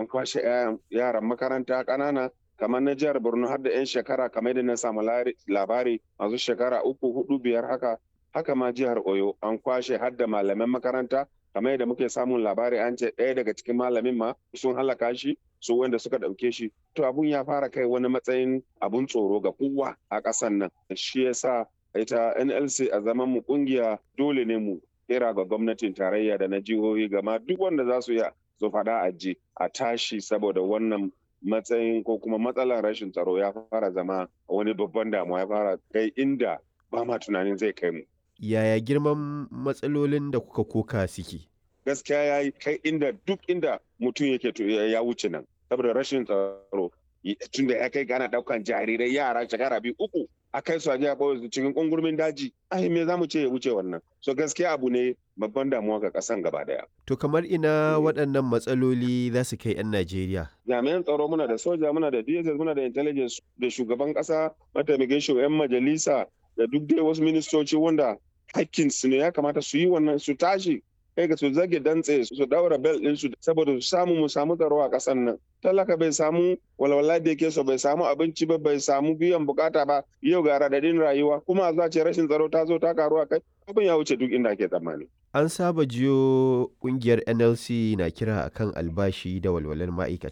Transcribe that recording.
an kwashe yaran makaranta ƙanana kamar na jihar borno har da 'yan shekara kamar da na samu labari masu shekara uku hudu biyar haka haka ma jihar oyo an kwashe har da malaman makaranta kamar yadda muke samun labari an ce ɗaya daga cikin malamin ma sun halaka shi su wanda suka ɗauke shi to abun ya fara kai wani matsayin abun tsoro ga kowa a ƙasan nan shi yasa ita nlc a zaman mu kungiya dole ne mu kira ga gwamnatin tarayya da na jihohi gama duk wanda za su iya su faɗa a ji a tashi saboda wannan matsayin ko kuma matsalar rashin tsaro ya fara zama wani babban damuwa ya fara kai inda ba ma tunanin zai kai mu. Yaya girman matsalolin da kuka koka suke? Gaskiya ya yi kai inda duk inda mutum yake ya wuce nan saboda rashin tsaro tunda ya kai gana daukan jarirai yara shekara biyu uku a kai su a jiya su cikin kungurmin daji ai me zamu ce ya wuce wannan so gaskiya abu ne babban damuwa ga kasan gaba daya to kamar ina waɗannan matsaloli za su kai 'yan Najeriya jami'an tsaro muna da soja muna da DSS muna da intelligence da shugaban kasa mataimakin shugaban majalisa da duk dai wasu ministoci wanda hakkin su ne ya kamata su yi wannan su tashi kai ga su zage dantse su daura bel ɗinsu saboda su samu mu samu tsaro a ƙasar nan talaka bai samu walwala da yake so bai samu abinci ba bai samu biyan bukata ba yau ga radadin rayuwa kuma za ce rashin tsaro ta zo ta karu a kai abin ya wuce duk inda ake tsammani an saba jiyo kungiyar nlc na kira akan albashi da walwalar ma'aikata